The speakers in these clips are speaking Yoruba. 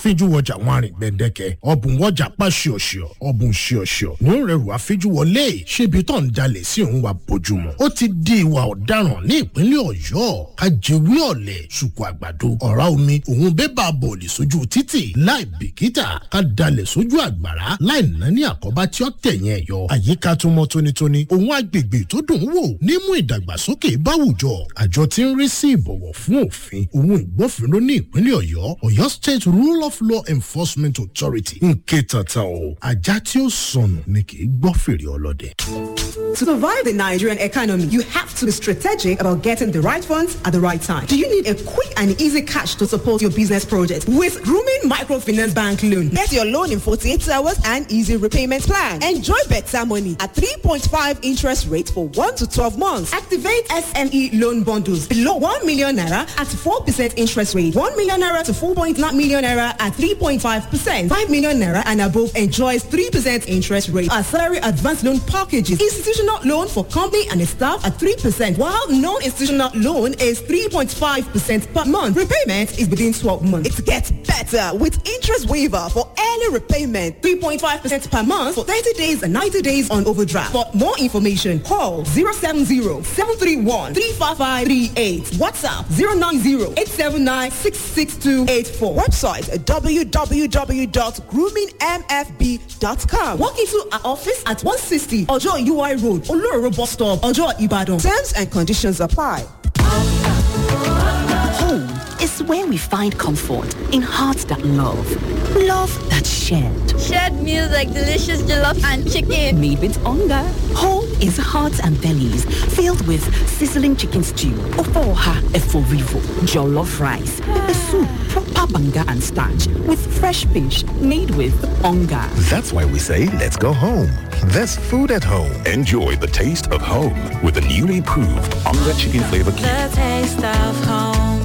àfijúwọjà wọn àrìn gbẹ̀dẹ̀kẹ̀ ọ̀bùn wọjà pa ṣíọ̀ṣíọ̀ ọ̀bùn ṣíọ̀ṣíọ̀ ní rẹrù àfijúwọlé ṣébi tó ń jalè sí òun wa bójúmu ó ti di ìwà ọ̀daràn ní ìpínlẹ̀ ọ̀yọ́ kájẹwé ọ̀lẹ̀ ṣùkú àgbàdo ọ̀rá omi òun bébà bọ̀ọ̀lì sójú títì láì bìkítà ká dalẹ̀ sójú àgbàrá láì ná ní àkọ́bá tí ó tẹ̀yìn ẹ̀ yọ àyíká tó mọ́ tónítóní òun agbègbè tó dùn ún wò nímú ìdàgbàsókè báwùjọ àjọ tí ń rí sí ìbọ̀wọ̀ fún òfin òun ìgbófinró ní ìpínlẹ̀ ọ̀yọ́ ọ̀yọ́ state rule of law enforcement authority ń ké tata o ajá tí ó sọnù ni kì í gbọ́ fèrè ọlọ́dẹ. To survive the Nigerian economy, you have to be strategic about getting the right funds at the right time. Do you need a quick and easy cash to support your business project? With Grooming Microfinance Bank Loan, get your loan in 48 hours and easy repayment plan. Enjoy better money at 3.5 interest rate for 1 to 12 months. Activate SME loan bundles below 1 million naira at 4% interest rate. 1 million naira to 4.9 million naira at 3.5%. 5 million naira and above enjoys 3% interest rate. Our salary advance loan packages. Institutional loan for company and staff at 3%, while non-institutional loan is 3.5% per month. Repayment is within 12 months. It gets better with interest waiver for early repayment. 3.5% per month for 30 days and 90 days on overdraft. For more information, call 070-731-35538. WhatsApp 090-879-66284. Website www.groomingmfb.com. Walk into our office at 160 Ojo UI Road, Oloro Bus Stop, Ojo Ibadan. Terms and conditions apply. Home is where we find comfort in hearts that love. Love that's shared. Shared meals like delicious jollof and chicken. Made with hunger. Home is hearts and bellies filled with sizzling chicken stew, ofoha eforivo, jollof rice, pepper soup, proper banga and starch with fresh fish made with hunger. That's why we say let's go home. There's food at home. Enjoy the taste of home with the newly proved Onga Chicken Flavor Cube. The taste of home.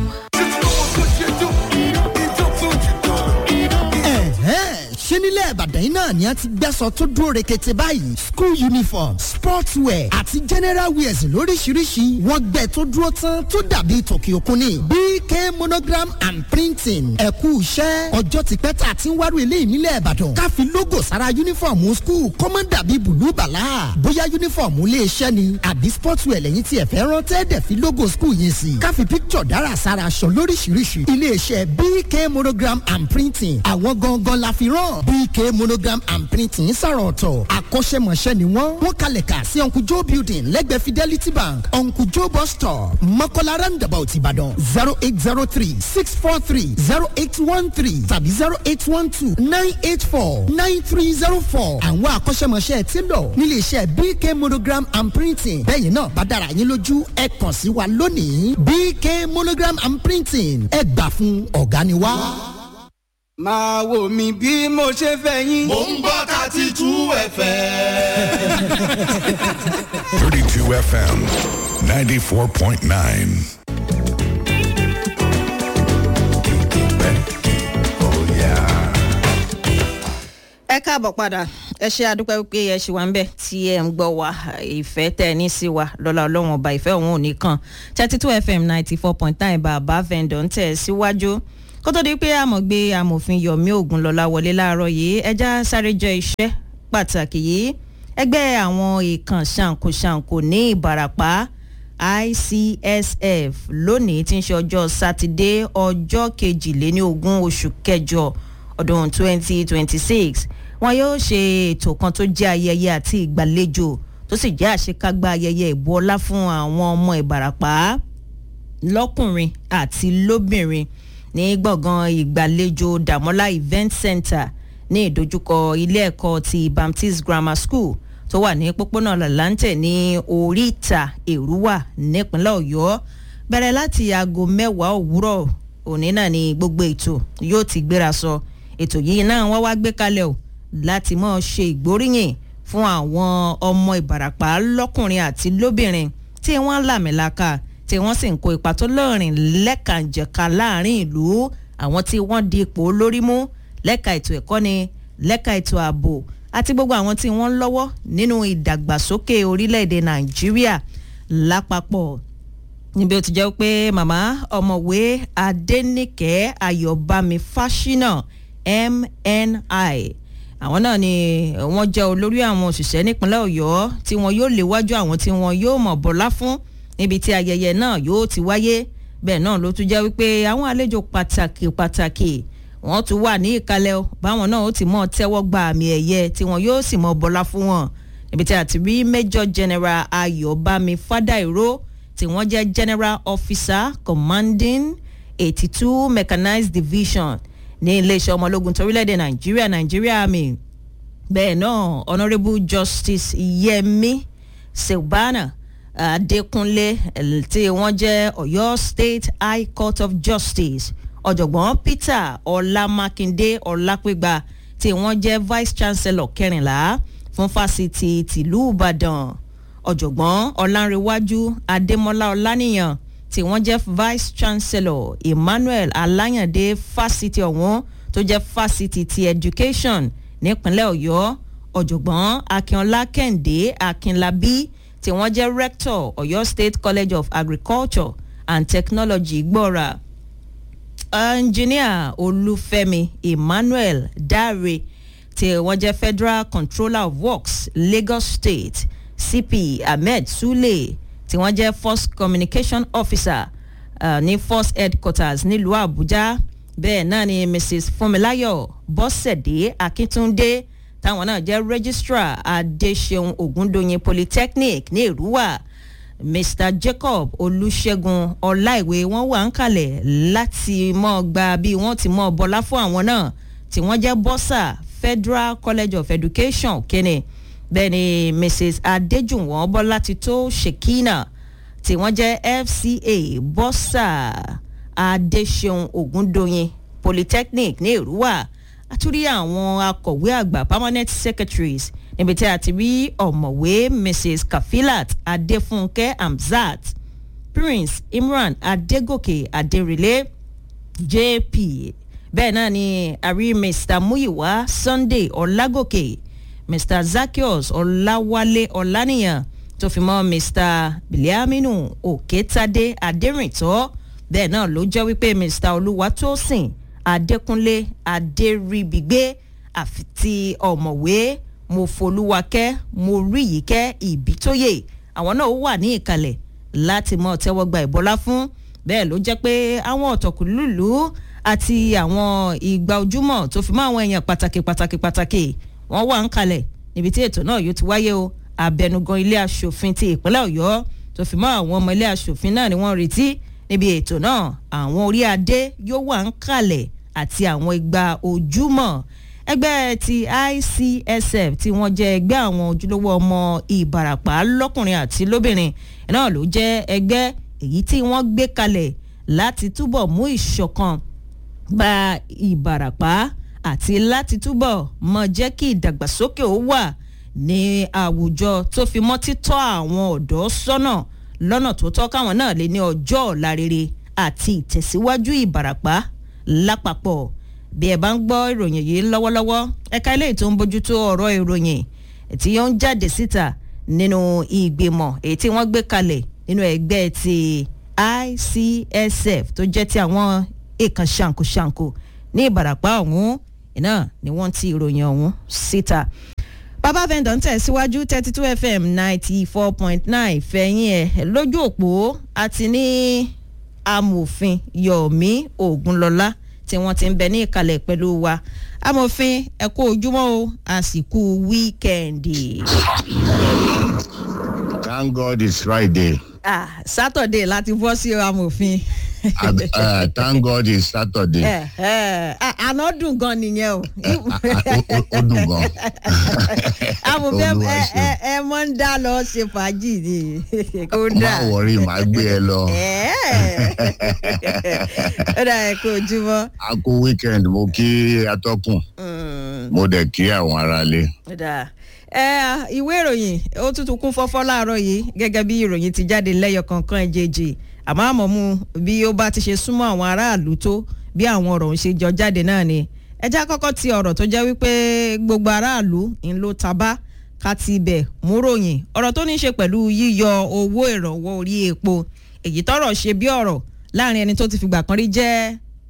ṣé nílẹ̀ ìbàdàn yìí náà ni a ti gbẹ́sọ̀ tó dúró rekete báyìí school uniform sportswear àti general wears lóríṣiríṣi wọ́n gbẹ tó dúró tán tó dàbí tòkì òkun ni bk monogram and printing ẹ̀kú iṣẹ́ ọjọ́ ti pẹ́ tá a ti ń wárò ilé ìnílẹ̀ ìbàdàn ká fi logo sára uniform school kọ́mọ́ dàbí bùlú bàlá bóyá uniform ilé iṣẹ́ ni àbí sportswear lẹ́yìn tí ẹ fẹ́ rán tẹ́ẹ̀dẹ̀ fi logo school yẹn sí ká fi picture dára sára aṣọ lóríṣiríṣi ilé iṣẹ́ bk monogram and printing àwọn gangan la fi rán bk monogram and printing sọ̀rọ̀ ọ̀tọ̀ akọ́ṣẹ́mọṣẹ́ ni wọ́n wọ́n kalẹ̀ kà sí uncle joe building lẹ́gbẹ̀ẹ́ fidelity bank uncle joe bus stop mọ́kànlá roundabout ìbàdàn zero eight zero three six four three zero eight one three tàbí zero eight one two nine eight four nine three zero four àwọn akọ́ṣẹ́mọṣẹ́ ti lọ nílé iṣẹ́ bk monogram and printing bẹ́ẹ̀ náà bá dára yín lójú ẹ kàn sí wa lónìí bk monogram and printing ẹ gbà fún ọ̀gá ni wá. Wow máa wò mí bí mo ṣe fẹ́ yín. mo ń gbọ́ thirty two fm. thirty two fm ninety four point nine. ẹ káàbọ̀ padà ẹ ṣe àdúpẹ́ wípé ẹ ṣì wá ń bẹ̀ tí ẹ ń gbọ́ wa ìfẹ́ tẹ̀ ní sí wa lọ́la ọlọ́run ọba ìfẹ́ òun ò ní kàn thirty two fm ninety four point nine bàbá vendor ń tẹ̀ síwájú kó tó di pé àmọ̀gbé amòfin yomi ogunlọ́lá wọlé láàárọ̀ yìí ẹja sáré jọ iṣẹ́ pàtàkì yìí ẹgbẹ́ àwọn ìkàn ṣàǹkóṣàǹkó ní ìbarapá icsf lónìí tí ń ṣe ọjọ́ sátidé ọjọ́ kejìléní ogún oṣù kẹjọ ọdún twenty twenty six wọn yóò ṣe ètò kan tó jẹ́ ayẹyẹ àti ìgbàlejò tó sì jẹ́ àṣekágbá ayẹyẹ ìbu ọlá fún àwọn ọmọ ìbarapá lọ́kùnrin àti lóbìnrin ní gbọ̀ngàn ìgbàlejò damola event center ní ìdojúkọ ilé ẹ̀kọ́ ti baptist grammar school tó wà ní pópónà lalante ní oríta èrúwà nípínlẹ̀ ọ̀yọ́ bẹ̀rẹ̀ láti aago mẹ́wàá òwúrọ̀ òní náà ni gbogbo ètò yóò ti gbéra sọ ètò yìí náà wọ́n wá gbé kalẹ̀ o láti mọ̀ ṣe ìgbóríyìn fún àwọn ọmọ ìbarapá lọ́kùnrin àti lóbìnrin tí wọ́n làmìlaka tí wọ́n sì ń kó ipa tó lọ́rìn lẹ́kànjẹ̀ka láàrin ìlú àwọn tí wọ́n di ipò lórí mú lẹ́ka ètò ẹ̀kọ́ ni lẹ́ka ètò ààbò àti gbogbo àwọn tí wọ́n ń lọ́wọ́ nínú ìdàgbàsókè orílẹ̀-èdè nàìjíríà lápapọ̀ níbi ó ti jẹ́ pé màmá ọ̀mọ̀wé adẹ́nìkẹ́ ayọ̀bámi fáṣínà mni àwọn náà ni wọ́n jẹ́ olórí àwọn òṣìṣẹ́ nípínlẹ̀ ọ̀yọ́ tí wọn yóò léwájú àwọn tí wọn yóò mọ̀ bọ́lá fún níbi tí ayẹyẹ náà yóò ti wáyé bẹ́ẹ̀ náà ló tún jẹ́ wípé àwọn àlejò pàtàkì pàtàkì wọ́n tún wà ní ìkàlẹ̀ o báwọn náà ó ti mọ̀ tẹ́wọ́ gba àmì ẹ̀yẹ tí wọn yóò sì mọ̀ bọ́lá fún wọn níbi tí a ti rí major general ayọ̀bámi fádàìró tí wọ́n jẹ́ general officer commanding eighty two mechanized division ní iléeṣẹ́ ọmọ ológun torílẹ̀-èdè nàìjíríà nàìjíríà àmì bẹ́ẹ̀ náà honourable justice yemi silbana adékúnlé tí wọ́n jẹ́ ọ̀yọ́ state high court of justice ọ̀jọ̀gbọ́n peter ọlámákindé ọlápẹ́gbà tí wọ́n jẹ́ vice chancellor kẹrìnlá fún fásitì tìlú ìbàdàn ọ̀jọ̀gbọ́n ọ̀làǹrẹ̀wájú adémọlá ọ̀lànìyàn tí wọ́n jẹ́ vice chancellor emmanuel alayande fásitì ọ̀hún tó jẹ́ fásitì ti education nípínlẹ̀ ọ̀yọ́ ọ̀jọ̀gbọ́n akínọlá kẹ́hìndé akínlábí tí wọ́n jẹ́ rector ọ̀yọ́ state college of agriculture and technology gbọ́ra engineer olúfẹ́mi emmanuel dáre tí wọ́n jẹ́ federal controller of works lagos state cp ahmed sule tí wọ́n jẹ́ first communication officer uh, ní first headquarters nílùú àbújá bẹ́ẹ̀ náà ni mrs funmilayo bọ́sẹ̀dé akíntúndé táwọn náà jẹ́ registrar adéṣeun ògúndóyin polytechnic ní èrúwà mr jacob olùṣègùn ọláìwé wọn wà ń kalẹ̀ láti mọ́ gba bí wọ́n ti mọ́ bọ́lá fún àwọn náà tí wọ́n jẹ́ bọ́sà federal college of education kéne bẹ́ẹ̀ ni mrs adéjùwọ̀n bọ́lá ti tó shekina tí wọ́n jẹ́ fca bọ́sà adéṣeun ògúndóyin polytechnic ní èrúwà àtúrí àwọn akọ̀wé àgbà permanent secretaries níbi tí a ti rí ọ̀mọ̀wé mrs kafilat adéfúnkẹ́ hamzat prince imran adégòkè adérìlé jp bẹ́ẹ̀ náà ni àrí mr muyiwa sunday ọlágòkè mr zakios ọláwálé ọlánìyàn tó fi mọ́ mr biliaminu òkètadé adérìntọ́ bẹ́ẹ̀ náà ló jẹ́ wípé mr olúwatósìn adékúnlé adéríbigbé àfi ti ọ̀mọ̀wé mo folúwakẹ́ mo rí yìí kẹ́ ìbítóyè àwọn náà wà ní ìkàlẹ̀ láti mọ tẹ́wọ́ gba ìbọlá fún bẹ́ẹ̀ ló jẹ́ pé àwọn ọ̀tọ̀kùlùlù àti àwọn ìgbà ojúmọ̀ tó fi mọ́ àwọn èèyàn pàtàkì pàtàkì pàtàkì wọ́n wà ń kalẹ̀ níbi tí ètò náà yóò ti wáyé o abẹnugan ilé asòfin ti ìpínlẹ̀ ọ̀yọ́ tó fi mọ́ àwọn ọmọ ilé asòfin náà ni wọ́n retí níbi ètò náà àwọn orí adé yóò wà ń kalẹ̀ àti àwọn ìgbà ojúmọ̀ ẹgbẹ́ ti icsf tí wọ́n jẹ́ ẹgbẹ́ àwọn ojúlówó ọmọ ìbarapá lọ́kùnrin àti lóbìnrin náà ló jẹ́ ẹgbẹ́ èyí tí wọ́n gbé kalẹ̀ láti túbọ̀ mú ìṣọ̀kan bá ìbarapá àti láti túbọ̀ mọ jẹ́ kí ìdàgbàsókè ó wà ní àwùjọ tó fi mọ́ títọ́ àwọn ọ̀dọ́ sọ́nà lọ́nà tó tọ́ káwọn náà lè ní ọjọ́ ọ̀la rere àti ìtẹ̀síwájú ìbarapá lápapọ̀ bí ẹ bá ń gbọ́ ìròyìn yìí lọ́wọ́lọ́wọ́ ẹ̀ka ilé tó ń bójútó ọ̀rọ̀ ìròyìn tí ó ń jáde síta nínú ìgbìmọ̀ èyí tí wọ́n gbé kalẹ̀ nínú ẹgbẹ́ ti icsf tó jẹ́ ti àwọn èèkàn ṣàǹkóṣàǹkó ní ìbàràpá ọ̀hún iná ni wọ́n ti ìròyìn ọ̀hún síta bàbá vendor ń tẹ̀síwájú thirty two fm ninety four point nine fẹ̀yìn ẹ̀ lójú òpó àti ní amòfin yomi ogunlọlá tí wọ́n ti ń bẹ ní ìkàlẹ̀ pẹ̀lú wa amòfin ẹ kú ojúmọ́ o àsìkò wíkẹ́ndì. thank god it's friday. ah saturday láti bọ́ sí amòfin. uh, thank god it's saturday. ẹ ẹ àná dùn gan nìyẹn o. ó dùn gan. amòfin ẹ ẹ ẹ mọ ń dá lọ ṣe fàájì ni kó dà. má wọrí màá gbé ẹ lọ. ó dà ẹ kó ojúmọ́. a kú weekend mo kí atọ́kùn mo dẹ̀ kí àwọn aráalé. ó dà ìwé ìròyìn ó tuntun kún fọ́fọ́ láàárọ̀ yìí gẹ́gẹ́ bí ìròyìn ti jáde lẹ́yọ kankan ẹ̀jẹ̀jì àmọ́ àmọ́ mu bí ó bá ti ṣe súnmọ́ àwọn aráàlú tó bí àwọn ọ̀rọ̀ ń ṣe jọ jáde náà ni ẹjẹ́ àkọ́kọ́ ti ọ̀rọ̀ tó jẹ́ wípé gbogbo aráàlú ń lo tabá ká ti ibẹ̀ mú ròyìn ọ̀rọ̀ tó ní ṣe pẹ̀lú yíyọ owó ìrànwọ́ orí epo èyí tọrọ ṣe bí ọ̀rọ̀ láàrin ẹni tó ti fìgbà kan rí jẹ́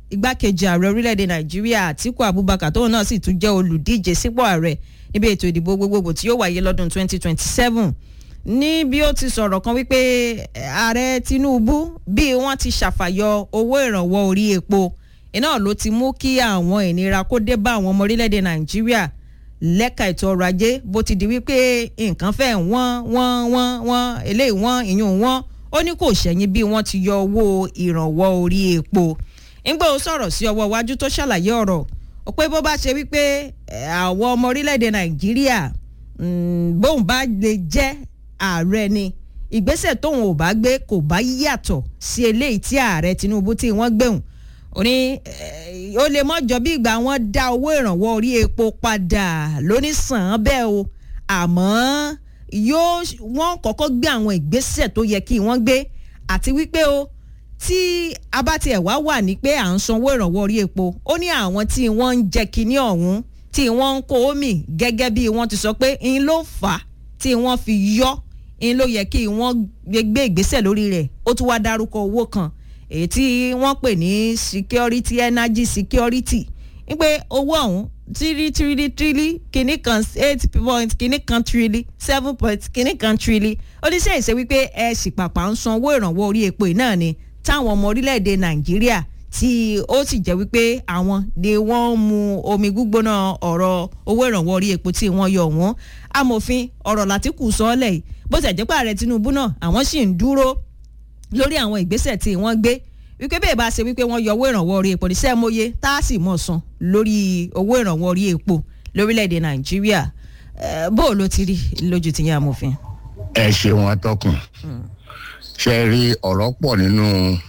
igbákejì ààrẹ orílẹ̀-èdè nàìjíríà àtiku abubakar tóun náà sì tún jẹ́ olùdíje sípò ààrẹ níbi ètò ìdìbò gbogbogbò tí yóò wáyé lọ́dún 2027 ní bí ó ti sọ̀rọ̀ kan wípé ààrẹ tinubu bí wọ́n ti ṣàfàyọ owó ìrànwọ́ orí epo iná ló ti mú kí àwọn ìnira kó dé bá àwọn ọmọ orílẹ̀-èdè nàìjíríà lẹ́ka ètò ọrọ̀ ajé bó ti di wípé nǹkan fẹ́ wọ́n wọ́n wọ́n wọ́n eléyìí wọ́n ìyún wọ́n ó ní kò ṣẹ̀yìn bí wọ́n ti yọ owó ìrànwọ́ orí epo ńgbà ó sọ̀rọ̀ sí ọwọ́ iwájú tó ṣàlàyé ọ̀rọ̀ ó pé bó bá ṣe wípé àwọn ọmọ orílẹ̀-èdè nàìjíríà bóun bá lè jẹ́ ààrẹ ni ìgbésẹ̀ tóun ò bá gbé kò bá yàtọ̀ sí eléyìí tí ààrẹ tinubu tí wọ́n gbéhùn ó ní ó lè mọ́jọ bí ìgbà wọn dá owó ìrànwọ́ orí epo padà lóní sàn án bẹ́ẹ̀ o àmọ́ yóò wọ́n kọ́kọ́ gbé àwọn ìgbésẹ̀ tó yẹ kí wọ́n gbé àti wípé o tí a bá tiẹ̀ wá wà ní pé à ń sanwó ìrànwọ́ orí epo ó ní àwọn tí wọ́n ń jẹ kinní ọ̀hún tí wọ́n ń kó omi gẹ́gẹ́ bí wọ́n ti sọ pé ń ló fà á tí wọ́n fi yọ́ ń ló yẹ kí wọ́n gbé ìgbésẹ̀ lórí rẹ̀ ó tún wá dárúkọ owó kan èyí tí wọ́n pè ní security energy security ń pé owó ọ̀hún tírí tírí tírí kìíní kan eight point kìíní kan tírí seven point kìíní kan tírí oníṣẹ́ ìṣe wípé ẹ sì pàpà ń san owó ìrànwọ́ orí epo náà ni táwọn ọmọ orílẹ̀-èdè nàìjíríà tí ó sì jẹ́ wípé àwọn ni wọ́n mu omi gbígbóná ọ̀rọ̀ owó ìrànwọ́ orí epo tí wọ́n yọ wọ́n amòfin ọ̀rọ̀ látìkù sọ́ọ́lẹ̀ yìí bó ti jẹ́ pé ààrẹ tinubu náà àwọn sì ń dúró lórí àwọn ìgbésẹ̀ tí wọ́n gbé wípé bẹ́ẹ̀ bá ṣe wípé wọ́n yọ owó ìrànwọ́ orí epo ní sẹ́móye tá a sì mọ̀ san lórí owó ìrànwọ́ orí epo lórílẹ̀‐èdè nàìjíríà bó o ló ti rí lójú tìyẹn amòfin. ẹ ṣeun atọ́kùn ṣe rí ọ̀rọ̀ pọ̀ nínú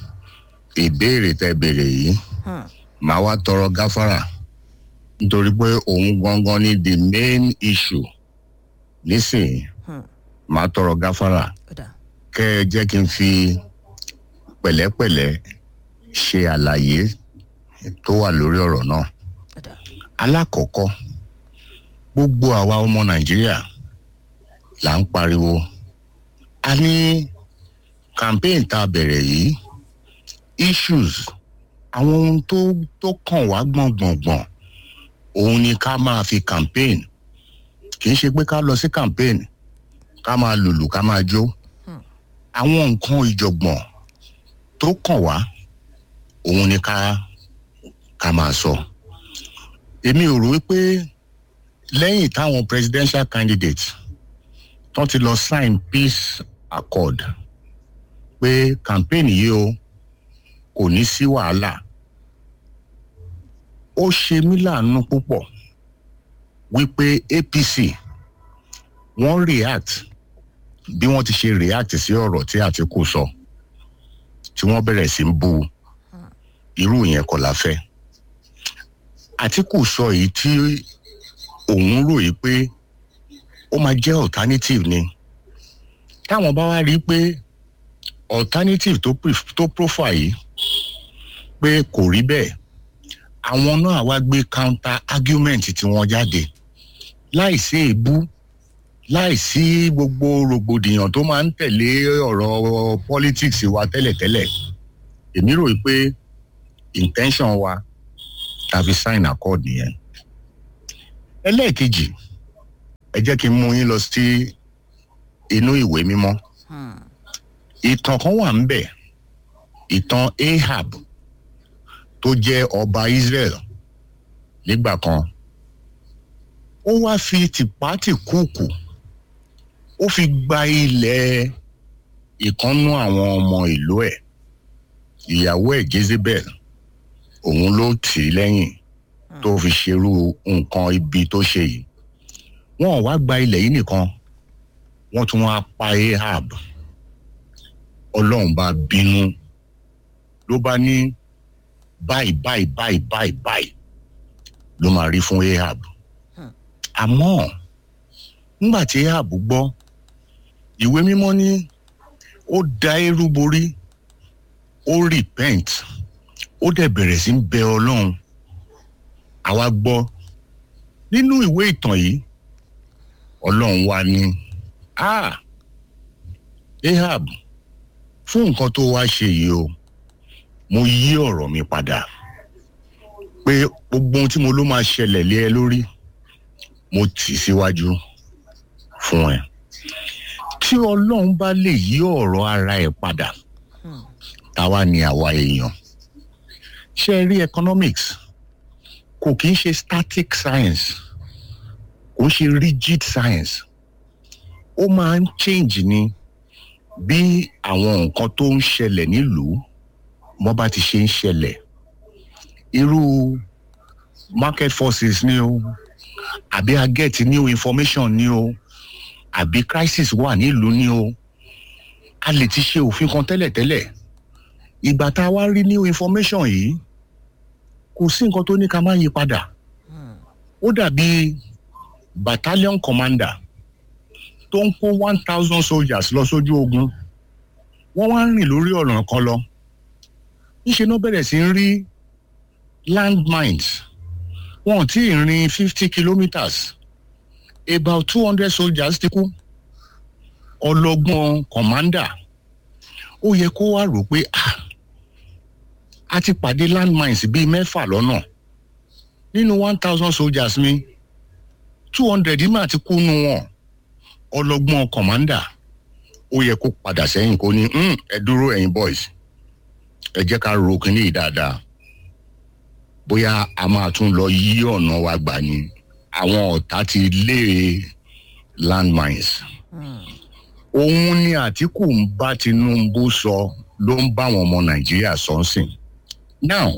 ìbéèrè tẹ béèrè yìí màá wá tọrọ gáfárà nítorí pé òun gangan ni the main issue nísìnyí màá tọrọ gáfárà kẹ ẹ jẹ́ kí n fi pẹ̀lẹ́pẹ̀lẹ́ ṣe àlàyé tó wà lórí ọ̀rọ̀ náà. alákọ̀ọ́kọ́ gbogbo àwa ọmọ nàìjíríà là ń pariwo a ní campaign tá a bẹ̀rẹ̀ yìí issues àwọn ohun tó tó kàn wá gbọ̀ngbọ̀ngbọ̀n òun ni ká máa fi campaign kì í ṣe pé ká lọ sí campaign ká máa lùlù ká máa jó àwọn nǹkan ìjọ̀gbọ̀n tó kàn wá òun ni ká ká máa sọ èmi ò rò wípé lẹ́yìn táwọn presidential candidate tó ti lọ sign peace accord pé campaign yìí o kò ní sí wàhálà ó ṣe mí láàánú púpọ̀ wípé apc wọ́n react bí wọ́n ti ṣe react sí ọ̀rọ̀ tí àtìkù sọ tí wọ́n bẹ̀rẹ̀ sí ń bu irú yẹn kọ́ la fẹ́ àtìkù sọ èyí tí òun rò yìí pé ó máa jẹ́ alternative ni táwọn bá wá rí i pé alternative tó tó profile yìí pé kò rí bẹ́ẹ̀ àwọn náà wá gbé counter argument tí wọ́n jáde láìsí èébú láìsí gbogbo rògbòdìyàn tó máa ń tẹ̀lé ọ̀rọ̀ politics wa tẹ́lẹ̀tẹ́lẹ̀ èmi rò pé intention wa tàbí sign accord nìyẹn. ẹlẹ́ẹ̀kejì ẹ jẹ́ kí n mú yín lọ sí inú ìwé mímọ́ ìtàn kan wà ń bẹ̀ ìtàn ahab tó jẹ́ ọba israel nígbà kan ó wá fi tìpátìkúùkù ó fi gba ilẹ̀ ìkànnú àwọn ọmọ ìlú ẹ̀ ìyàwó ẹ̀ jezebel òun ló tì í lẹ́yìn tó fi ṣerú nǹkan ibi tó ṣe yìí wọn wá gba ilẹ̀ yìí nìkan wọ́n tún wá pa ahab ọlọ́run bá bínú ló bá ní báyìí báyìí báyìí báyìí báyìí ló máa rí fún ahab àmọ́ nígbà tí ahab gbọ́ ìwé mímọ́ ní ó da eru borí ó repent ó dẹ̀ bẹ̀rẹ̀ sí ń bẹ ọlọ́run àwa gbọ́ nínú ìwé ìtàn yìí ọlọ́run wa ní ah ahab fún nǹkan tó wá ṣe yìí o mo yí ọ̀rọ̀ mi padà pé gbogbo ohun tí mo ló máa ṣẹlẹ̀ lé ẹ lórí mo tì síwájú fún ẹ tí ọlọ́run bá lè yí ọ̀rọ̀ ara ẹ̀ padà táwa ni àwa èèyàn ṣe rí economics kò kí ń ṣe static science kò ń ṣe rigid science ó máa ń change ni bí àwọn nǹkan tó ń ṣẹlẹ̀ nílùú wọ́n bá ti ṣe ń ṣẹlẹ̀ irú market forces ni o àbí a get new information ni o àbí crisis wà nílùú ni o a lè ti ṣe òfin kan tẹ́lẹ̀tẹ́lẹ̀ ìgbà tá a wá rí new information yìí kò sí nǹkan tó ní ká má yí padà ó dàbí battalion commander tó ń kó one thousand soldiers lọ sójú ogun wọ́n wá ń rìn lórí ọ̀nà kan lọ níṣẹ́ náà bẹ̀rẹ̀ sí ń rí landmines wọn ò tí ì rin fifty kilometres about two hundred soldiers ti kú ọlọ́gbọ́n commander ó yẹ kó wá rò pé ah a ti pàdé landmines bíi mẹ́fà lọ́nà nínú one thousand soldiers mi two hundred mà ti kú nu wọn ọlọ́gbọ́n commander ó yẹ kó padà sẹ́yìn kó ní ẹ dúró ẹ̀yin boys ẹ jẹ́ ká ro kínní yìí dáadáa bóyá a máa tún lọ yí ọ̀nà wa gbà ni àwọn ọ̀tá ti lé landmines. òun ni àtìkù ń bá tinubu sọ ló ń bá àwọn ọmọ nàìjíríà sọ ń sìn. now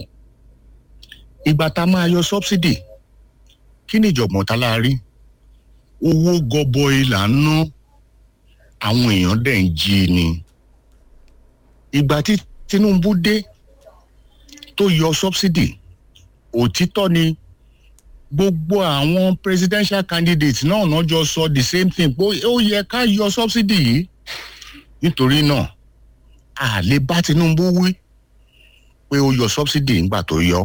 ìgbà tá a máa yọ subsidy kí ni ìjọ̀gbọ̀n tá la rí owó gọbọi là ń ná àwọn èèyàn dẹ̀ ń jí ni. ìgbà tí tinubu dé tó yọ subsidy òtítọ́ ni gbogbo àwọn presidential candidates náà náà jọ sọ the same thing pé ó yẹ ká yọ subsidy yìí nítorí náà a lè bá tinubu wí pé ó yọ subsidy nígbà tó yọ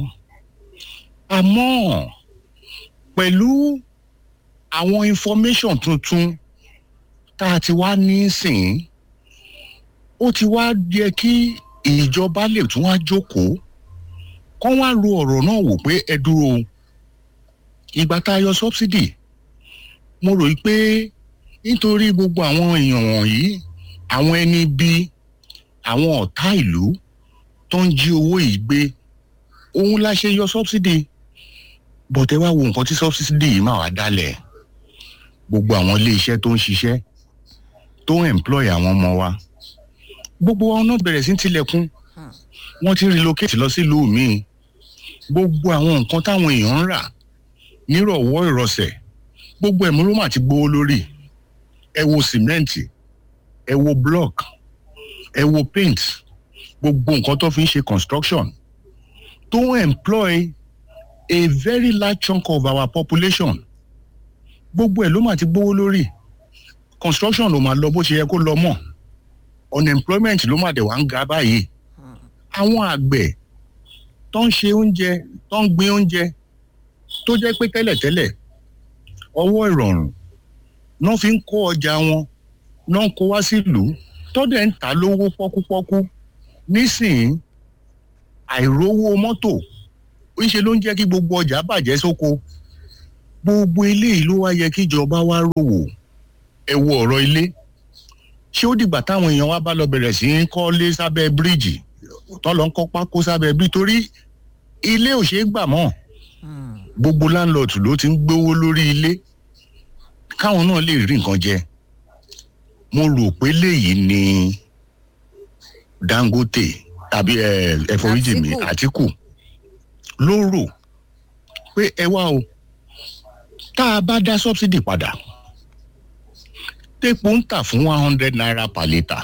àmọ́ pẹ̀lú àwọn information tuntun tá a ti wá nísìn ó ti wá yẹ kí ìjọba lè tún wá jókòó kọ́ wá ro ọ̀rọ̀ náà wò pé ẹ dúró ìgbà tá a yọ subsidy mo rò pé nítorí gbogbo àwọn èèyàn wọ̀nyí àwọn ẹni bí àwọn ọ̀tá ìlú tó ń jí owó yìí gbé òun la ṣe yọ subsidy bọ̀tẹ́ wá wo nǹkan tí subsidy yìí máa wá dálẹ̀ gbogbo àwọn ilé iṣẹ́ tó ń ṣiṣẹ́ tó ń employ àwọn ọmọ wa gbogbo wọn náà bẹ̀rẹ̀ sí tilẹ̀kùn wọ́n ti relocate lọ sílùú míì gbogbo àwọn nǹkan táwọn èèyàn ń rà nírọ̀wọ́ ìrọ̀sẹ̀ gbogbo ẹ̀mú ló mà ti gbówó lórí ẹ wo sìmẹ́ǹtì ẹ wo block ẹ wo paint gbogbo nǹkan tó fi ń ṣe construction tó ń employ a very large chunk of our population gbogbo ẹ̀ ló mà ti gbówó lórí construction ló máa lọ bó ṣe yẹ kó lọ mọ́ unemployment ló mà dẹ̀ wá ń ga báyìí àwọn àgbẹ̀ tó ń ṣe oúnjẹ tó ń gbin oúnjẹ tó jẹ́ pé tẹ́lẹ̀tẹ́lẹ̀ ọwọ́ ìrọ̀rùn náà fi ń kó ọjà wọn náà ń kó wá sílùú tó dẹ̀ ń tà lówó pọ́kúpọ́kú nísìnyí àìrówó mọ́tò ńṣe ló ń jẹ́ kí gbogbo ọjà bàjẹ́ sóko gbogbo eléyìí ló wá yẹ kíjọba wá rówó ẹ wo ọ̀rọ̀ ilé ṣé ó dìgbà táwọn èèyàn wá bá lọ bẹ̀rẹ̀ sí í kọ́lé sábẹ́ bíríìjì tó lọ ń kọ́ pákó sábẹ́ bíríìjì torí ilé ò ṣeé gbà mọ́ gbogbo láńlọ́ọ̀tù ló ti ń gbówó lórí ilé káwọn náà lè rí nǹkan jẹ mo rò pé léyìí ni dangote tàbí ẹforíjì mi àtìkù ló rò pé ẹ wá o tá a bá dá subsidy padà tépo ń tà fún one hundred naira per litre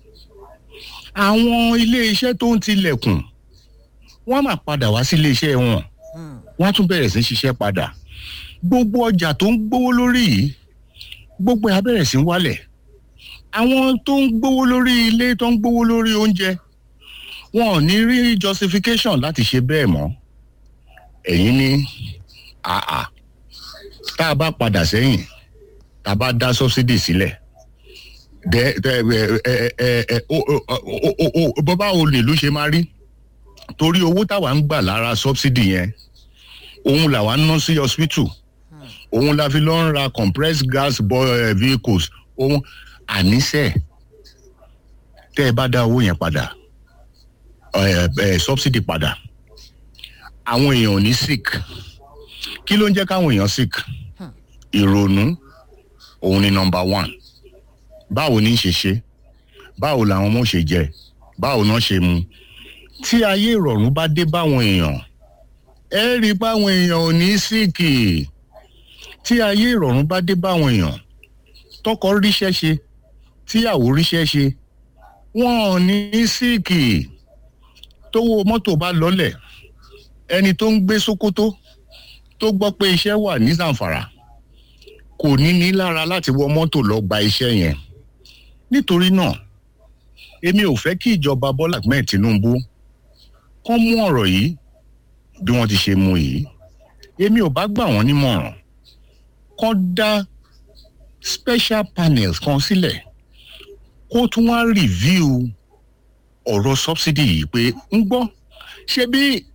àwọn iléeṣẹ́ tó ń tilẹ̀kùn wọ́n máa padà wá sí iléeṣẹ́ wọn wọ́n á tún bẹ̀rẹ̀ sí ṣiṣẹ́ padà gbogbo ọjà tó ń gbówó lórí yìí gbogbo ẹ̀ á bẹ̀rẹ̀ sí wálẹ̀ àwọn tó ń gbówó lórí ilé tó ń gbówó lórí oúnjẹ wọn ò ní rí justification láti ṣe bẹ́ẹ̀ mọ́ ẹ̀yin ní àà tá a bá padà sẹ́yìn tá a bá dá subsidy sílẹ̀ dẹ dẹ ẹ ẹ ẹ o o o bọ́bá olè ló ṣe máa rí torí owó táwa ń gbà lára subsidy yẹn òun làwa ń ná sí hospital òun la fi lọ ń ra compressed gas bo- eh, vehicles òun àníṣe tẹ́ ẹ bá dá owó yẹn padà ẹ ẹ subsidy padà àwọn èèyàn ò ní sick kí ló ń jẹ́ káwọn èèyàn sick ìrònú òun ni number one báwo ní í ṣe ṣe báwo làwọn ọmọ ṣe jẹ báwo náà ṣe mu tí ayé ìrọ̀rùn bá dé báwọn èèyàn ẹ rí i báwọn èèyàn ò ní síìkì tí ayé ìrọ̀rùn bá dé báwọn èèyàn tọkọ ríṣẹ́ ṣe tíyàwó ríṣẹ́ ṣe wọn ò ní síìkì tówó mọ́tò bá lọ́lẹ̀ ẹni tó ń gbé sokoto tó gbọ́ pé iṣẹ́ wà ní zamfara kò ní ní lára láti wọ mọ́tò lọ gba iṣẹ́ yẹn nítorí náà èmi ò fẹ́ kí ìjọba bọ́lá ahmed tinubu kán mú ọ̀rọ̀ yìí bí wọ́n ti ṣe mú yìí èmi ò bá gbà wọ́n nímọ̀ràn kán dá special panels kan sílẹ̀ kó tún wá review ọ̀rọ̀ subsidy yìí pé ń gbọ́ ṣé bí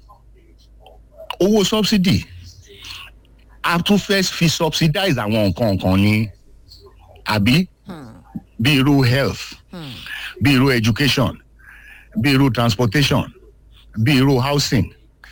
owó subsidy a tún fẹ́ fi subsidize àwọn nǹkan kan ní àbí bí irú health bí irú education bí irú transportation bí irú housing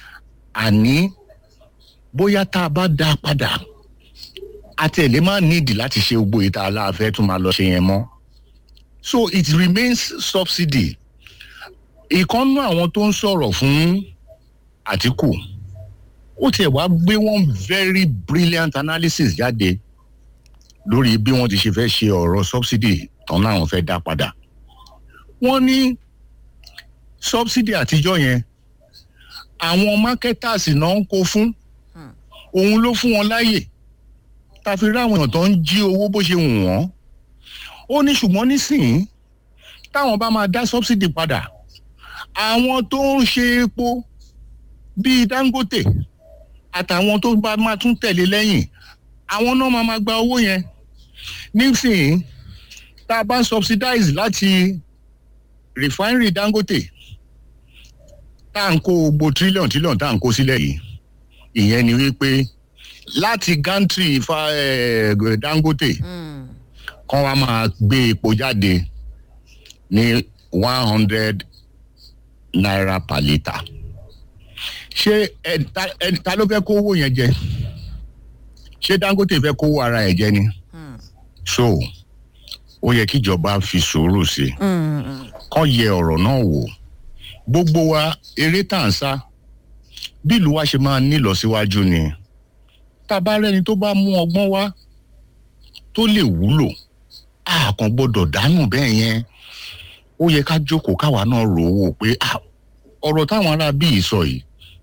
àní bóyá tá a bá dá a padà àtẹ̀lé máa nídìí láti ṣe gbogbo ìta aláàfẹ́ tún máa lọ ṣe yẹn mọ́ so it remains subsidy ìkànnú àwọn tó ń sọ̀rọ̀ fún àtìkù ó tiẹ̀ wá gbé one very brilliant analysis jáde lórí bí wọ́n ti ṣe fẹ́ ṣe ọ̀rọ̀ subsidy tán láwọn fẹ́ dá padà wọ́n ní subsidy àtijọ́ yẹn àwọn marketers náà ń kó fún òun ló fún wọn láàyè ta fi rí àwọn èèyàn tó ń jí owó bó ṣe wù wọ́n ó ní ṣùgbọ́n nísìnyí táwọn bá máa dá subsidy padà àwọn tó ń ṣe epo bíi dangote àtàwọn tó bá máa tún tẹ̀lé lẹ́yìn àwọn náà máa máa gba owó yẹn nísìnyí tá a bá subsidize láti refinery dangote tá à ń kó gbogbo trillion trillion tá à ń kó sílẹ̀ yìí ìyẹn ni wípé láti gantry fa eh, dangote kán wá máa gbé epo jáde ní one hundred naira per litre ṣé ẹ ta ẹ ta ló fẹ́ kó owó yẹn jẹ ṣé dangote fẹ́ kó owó ara ẹ̀ jẹ ni so ó yẹ kíjọba fi sùúrù sí i kán yẹ ọ̀rọ̀ náà wò gbogbo wa eré tá à ń sá bí ìlú wa ṣe máa nílọsíwájú ni tá a bá rẹni tó bá mú ọgbọ́n wá tó lè wúlò a kàn gbọ́dọ̀ dánù bẹ́ẹ̀ yẹn ó yẹ ká jókòó káwa náà rò ó wò pé ah, ọ̀rọ̀ táwọn ará bíi sọ yìí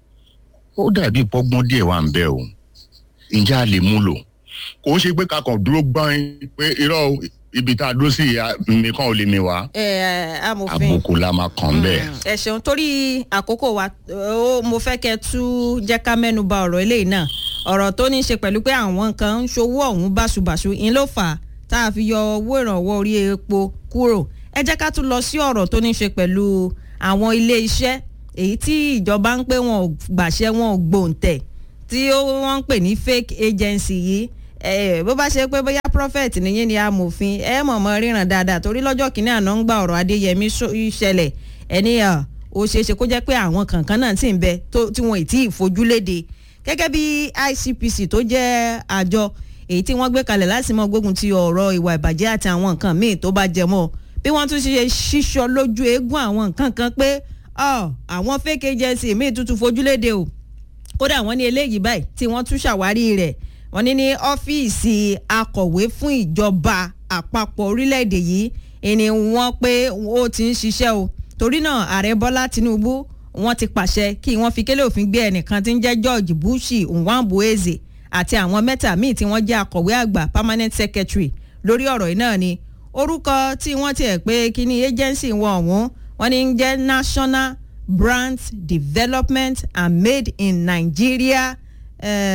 ó dàbí pọ́gbọ́n díẹ̀ wà ń bẹ́ o ǹjẹ́ a lè mú lò kò ń ṣe pé ká kàn dúró gbọ́n pé irọ́ o, ibi tá a dúró sí ìyá nìkan ò lè mi wá ẹ ẹ amòfin àbùkù la máa kàn bẹ́ẹ̀. ẹ ṣeun torí àkókò wa ó mo fẹ́ kẹ́ tú jẹ́ ká mẹ́nu ba ọ̀rọ̀ eléyìí náà ọ̀rọ̀ tó ní í ṣe pẹ̀lú pé àwọn kan ń ṣòwò ọ̀hún báṣubàṣu ń ló fà á tá a fi yọ owó ìrànwọ́ orí epo kúrò ẹ jẹ́ ká tún lọ sí ọ̀rọ̀ tó ní í ṣe pẹ̀lú àwọn ilé iṣẹ́ èyí tí ìjọba ń pé wọn ò gbàṣẹ wọn ò gbòǹtẹ̀ tí ó wọ́n ń pè ní fake agency yìí ẹ bó bá ṣe pé bóyá prophet nìyí ni amòfin ẹ mọ̀mọ́ ríran dáadáa torí lọ́jọ́ kìíní àná ń gba ọ̀rọ̀ adéyẹmí ṣẹlẹ̀ ẹni ó ṣeé ṣe kó jẹ́ pé àwọn kankan náà sì ń bẹ tí wọn ì tí ì fojú léde gẹ́gẹ́ bí icpc tó jẹ́ àjọ èyí tí wọ́n gbé kalẹ̀ láti mọ gbógun ti ọ̀rọ̀ ìwà ìbàjẹ́ àti àwọn nǹkan míì tó bá jẹ mọ́ bí wọ́n tún ṣe ṣíṣọ lójú eégún àwọn nǹkan kan pé àwọn fake agency míì tuntun fojú léde o kódà wọ́n ní eléyìí báyìí tí wọ́n tún ṣàwárí rẹ̀ wọ́n ní ní ọ́fíìsì akọ̀wé fún ìjọba àpapọ̀ orílẹ̀-èdè yìí ni wọ́n pé ó ti ń ṣiṣẹ́ o torí náà ààrẹ bọ́lá tinubu wọ́n ti pàṣẹ kí wọ́n fi kélé òfin gbé ẹnìkan tí ń jẹ́ george bushi nwambueze àti àwọn mẹ́ta míì tí wọ́n jẹ́ akọ̀wé àgbà permanent secretary lórí ọ̀rọ̀ yìí náà ni orúkọ tí wọ́n tiẹ̀ pé kíní agency wọn ọ̀hún wọ́n ní ń jẹ́ national brand development and made in nigeria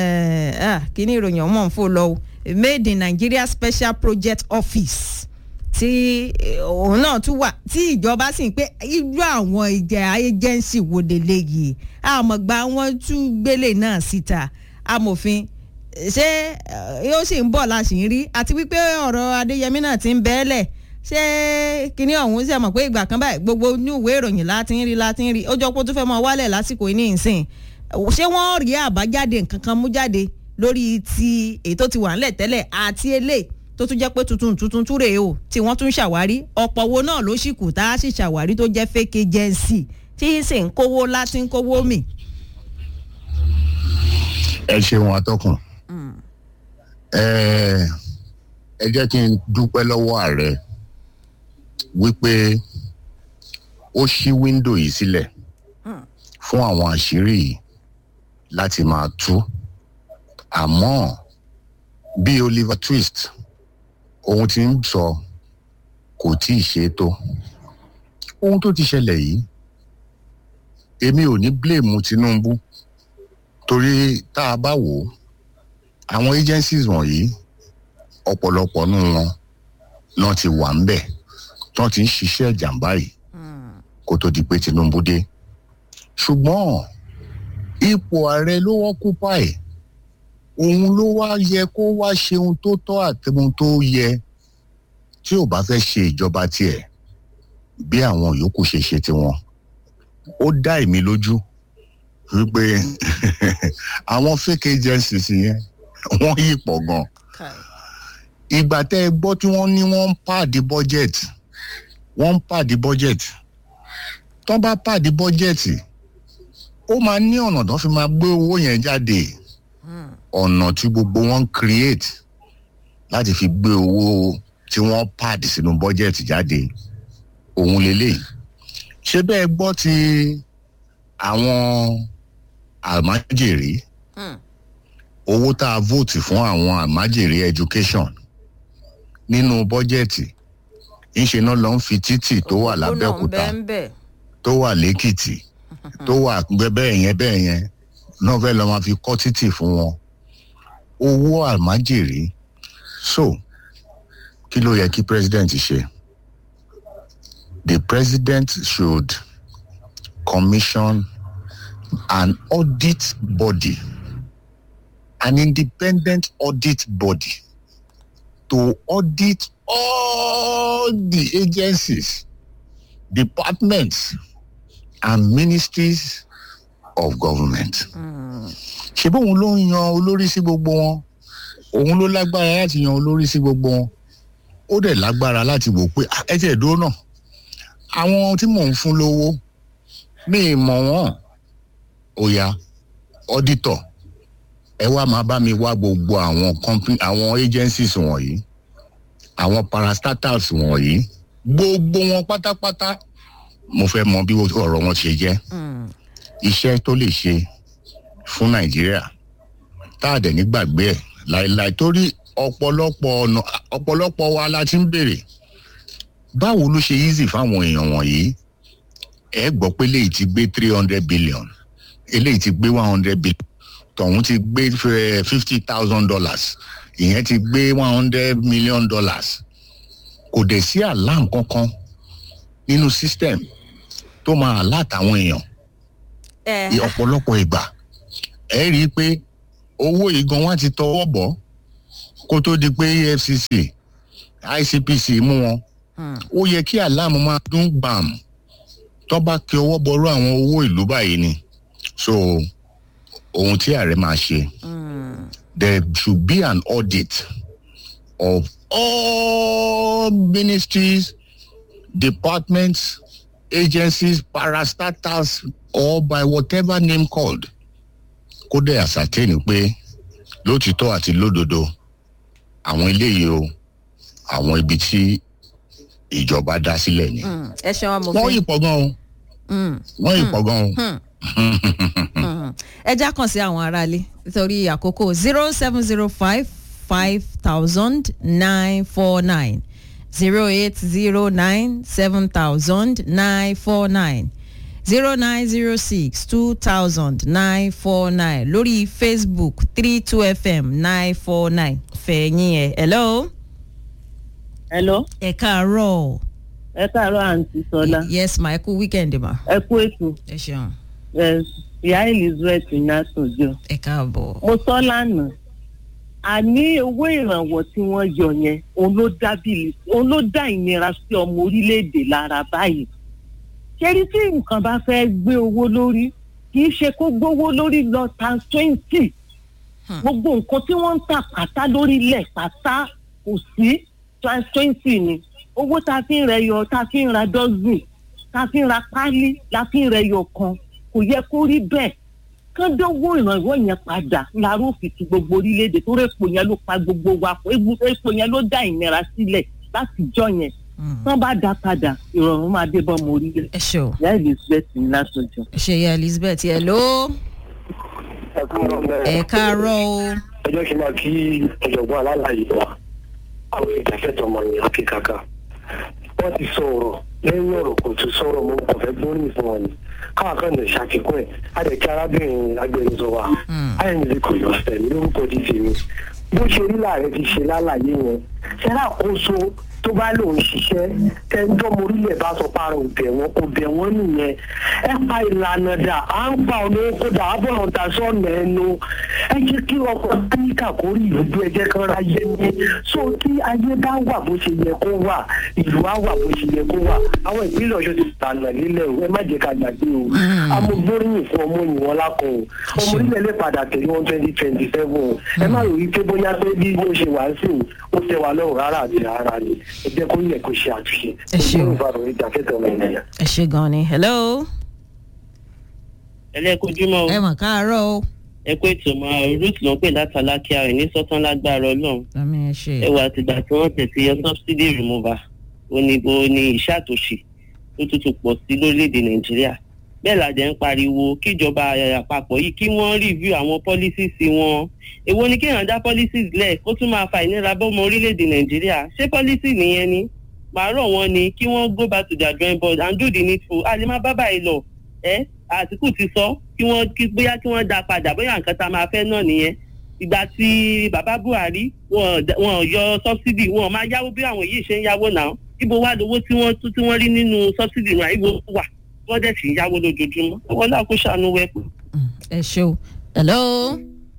kíní ìròyìn ọmọ nfò lọ o made in nigeria special project office tí òun náà tún wà tí ìjọba sì ń pé irú àwọn ìjẹ agency wo lélẹ́yìí àmọ̀gbà wọn tún gbélé náà síta amòfin ṣé yóò sì ń bọ̀ la sì ń rí àti wípé ọ̀rọ̀ adéyẹmí náà ti ń bẹ́ẹ̀lẹ̀ ṣé kinní ọ̀hún ṣe mọ̀ pé ìgbà kan báyìí gbogbo ní ìwé ìròyìn láti ń rí láti ń rí ó jọ pé ó tún fẹ́ mọ wálẹ̀ lásìkò yìí ní ìsìn ṣé wọ́n rí àbájáde nǹkan kan mú jáde lórí ti èyí tó ti wà ńlẹ̀ tẹ́lẹ̀ àti eléyìí tó tún jẹ́ pé tuntun tuntun túrè o tí wọ́n tún ṣàwárí ọ̀pọ̀ wo náà ló sì kù tá a sì ṣàwárí tó jẹ́ fake agency tí sì ń kówó láti ń kówó mì. ẹ ṣeun atọ́kùn ẹ jẹ́ kí n dúpẹ́ lọ́wọ́ ààrẹ wípé ó ṣí wíńdò yìí sílẹ̀ fún àwọn àṣírí yìí láti máa tú àmọ́ bí oliver twist ohun tí ń sọ kò tí ì ṣe é tó ohun tó ti ṣẹlẹ̀ yìí èmi ò ní blame tinubu torí tá a bá wò ó àwọn agencies wọ̀nyí ọ̀pọ̀lọpọ̀ nù wọn náà ti wà ń bẹ̀ tán ti ń ṣiṣẹ́ ìjàmbá yìí kó tó di pé tinubu dé ṣùgbọ́n ipò ààrẹ ló wọ́n kú páì òun ló wá yẹ kó wá ṣe ohun tó tọ́ àti ohun tó yẹ tí ò bá fẹ́ ṣe ìjọba tiẹ̀ bí àwọn yòókù ṣe ṣe tiwọn ó dá èmi lójú wípé àwọn fake agencies yẹn wọ́n yí pọ̀ gan ìgbà tẹ́ ẹ gbọ́ tí wọ́n ní wọ́n ń pàdé budget wọ́n ń pàdé budget tán bá pàdé budget ó máa ní ọ̀nà tó fi máa gbé owó yẹn jáde ọ̀nà tí gbogbo wọn ń create láti fi gbé owó tí wọ́n pàdé sínú budget jáde òun lélẹ̀ ṣé bẹ́ẹ̀ gbọ́ ti àwọn àmájèrè owó tá a vote fún àwọn àmájèrè education nínú bọ́jẹ̀tì ńṣe náà lọ ń fi títì tó wà lábẹ́òkúta tó wà lẹ́kìtì tó wà bẹ́ẹ̀ yẹn bẹ́ẹ̀ yẹn náà fẹ́ lọ́ máa fi kọ́ títì fún wọn owó àmájèrè so kí ló yẹ kí president ṣe the president should commission an audit body an independent audit body to audit all the agencies, departments, and ministries of government. ṣe bóun ló ń yan olórí sí gbogbo wọn òun ló lágbára láti yan olórí sí gbogbo wọn ó dẹ̀ lágbára láti wò pé ẹ tiẹ̀ dúró náà àwọn tí mò ń fún lówó mi ì mọ̀ wọ́n ó ya auditor ẹ wá máa bá mi wá gbogbo àwọn company àwọn agencies wọ̀nyí àwọn parastatals wọ̀nyí gbogbo wọn pátápátá mo fẹ́ mọ bí ọ̀rọ̀ wọn ṣe jẹ́ iṣẹ́ tó lè ṣe fún nàìjíríà tá a dẹ̀ nígbàgbé ẹ̀ láìláì torí ọ̀pọ̀lọpọ̀ ọ̀nà ọ̀pọ̀lọpọ̀ wa la ti ń béèrè báwo ló ṣe easy fáwọn èèyàn wọ̀nyí ẹ gbọ́ pé eléyìí ti gbé three hundred billion eléyìí ti gbé one hundred billion tọ̀hún ti gbé fifty thousand dollars ìyẹn ti gbé one hundred million dollars kò dẹ̀ sí alarm kankan nínú system tó máa alert àwọn èèyàn ọ̀pọ̀lọpọ̀ ìgbà ẹ rí i pé owó yìí gan wá ti tọwọ́ bọ̀ kó tó di pé efcc icpc mú wọn ó yẹ kí alarm máa dún gbàm tó bá kí ọwọ́ bọrú àwọn owó ìlú báyìí ni so ohun tí ààrẹ máa ṣe there should be an audit of all ministries departments agencies parastatals or by whatever name called kó dẹ̀ ascertain pé lótìtọ́ àti lódodo àwọn eléyìí o àwọn ibi tí ìjọba dá sílẹ̀ ni. ẹ ṣeun amòfin wọ́n yìí pọ̀ gan o wọ́n yìí pọ̀ gan o ẹ já kàn sí àwọn aráalé nítorí àkókò zero seven zero five five thousand nine four nine zero eight zero nine seven thousand nine four nine zero nine zero six two thousand nine four nine lórí facebook three two fm nine four nine fẹ̀yìn ẹ̀ hello. hello. ẹ káàárọ̀. ẹ káàárọ̀ àǹtí sọlá. yes ma ẹ kú weekend ma. ẹ kú ètò. ẹ ṣeun. yes ìyá elizabeth násòjọ. ẹ káàbọ̀. mo sọ lánàá àní owó ìrànwọ́ tí wọ́n yọ yẹn òun ló dá bíi òun ló dá ìnira sí ọmọ orílẹ̀-èdè lára báyìí. ṣẹ́rí tí nǹkan bá fẹ́ gbé owó lórí kì í ṣe kó gbówó lórí lọ tan twenty gbogbo nǹkan tí wọ́n ń tà pátá lórílẹ̀ pátá kò sí tan twenty ni owó tá a fi ń rẹ yọ tá a fi ń ra dọ́sìn tá a fi ń ra pálí la fi ń rẹ yọ kan kò yẹ kó rí bẹ́ẹ̀ kán dánwó ìrànwọ́ yẹn padà láàárọ̀ òfìsì gbogbo orílẹ̀-èdè tó rẹ́pò yẹn ló pa gbogbo wa pọ̀ epo yẹn ló dá ìnira sílẹ̀ láti jọ yẹn tán bá dá padà ìrọ̀rùn máa dé bọ́ ọmọ orílẹ̀. ẹ ṣe o. ìyá elizabeth ní lásòjọ. ẹ ṣe ìyá elizabeth ẹ ló. ẹ káàárọ̀ o. ẹjọ́ kí n máa kí ọ̀jọ̀gbọ́n alálàyé wa àwọn ìdáfẹ́tọ̀ ọmọ yẹn àti kàkà wọ́n ti sọ ọ̀rọ̀ lẹ́yìn ọ̀rọ̀ kò tún sọ̀rọ̀ mo kàn fẹ́ gbóríyìn fún wọn ni káwọn kan lè ṣàfikún ẹ̀ àdèkí arábìnrin agbẹnusọ wa ayẹyẹ kò yọ ọ̀sẹ̀ ní orúkọ dídì mi bó ṣe rí láàrẹ ti ṣe lálàyé yẹn ṣẹlá àkóso tó bá lòun ṣiṣẹ́ tẹ́ńtọ́ morílẹ̀ bá sọ para òbẹ̀ wọn kò bẹ̀ wọ́n nìyẹn ẹ pa ìlànà dà à ń pa ọ̀nà oko dà á bọ̀rọ̀ ta sọ́ọ̀nà ẹnu ẹ jẹ́ kí ọkọ̀ áníkà kó rí ìlú ẹ jẹ́ kán ráyé ní so tí ayé bá wà bó ṣe yẹ kó wà ìlú á wà bó ṣe yẹ kó wà àwọn ìpínlẹ̀ ọ̀ṣọ́ ti tànà nílẹ̀ o ẹ má jẹ́ ká gbàgbé o amúgbóríyìn fún ọmọ òyìn wọn lákọ̀ o ọmọ orílẹ̀ lè padà tẹ̀lé wọn twenty twenty seven o ẹ má rò wípé bóyá pé bí ó ṣe wà sí ó tẹ wà lọ́rùn rárá àti rárá ni ẹ jẹ́ kó yẹ kó ṣe àtúnṣe. ẹ ṣe o o. ẹ ṣe gan ni hello. ẹlẹ́kùnjúmọ́ o. ẹ mọ̀ káàárọ̀ o. ẹ kó ètò mọ ruth ló ń pè látàlákíá rẹ̀ ní sọ́tàn lágbára ọlọ́run. àmì ẹ ṣe. ẹ wà àtìgbà tí wọ́n tẹ̀sí yọ subsidy remover oníbo ní iṣẹ́ àtòṣe tó tuntun pọ̀ sí lórílẹ̀‐èdè nàìjíríà bẹ́ẹ̀ làjẹ́ ń pariwo kíjọba àpapọ̀ yìí kí wọ́n review àwọn policies wọn èwo ni kéèyàn dá policies lẹ̀ kó tún máa fa ìnira bọ́mọ orílẹ̀‐èdè nàìjíríà ṣé policy nìyẹn ni màá rọ̀ wọ́n ni kí wọ́n go back to their drawing board and do the needful a lè má bá báyìí lọ ẹ àtìkù ti sọ kí wọ́n kí bóyá kí wọ́n dá padà bóyá nǹkan tá a máa fẹ́ náà nìyẹn ìgbà tí bàbá buhari wọn yọ subsidy wọn máa yáwó bí àwọn yìí ṣe ń yáwó náà ibo wá lówó tí wọ́n tí wọ́n rí nínú subsidy náà ibo wà wọ́n dẹ̀ sì ń yáwó lójoojúmọ́ ọwọ́ náà kó ṣàánú wẹ́pù. ẹ ṣe o hello.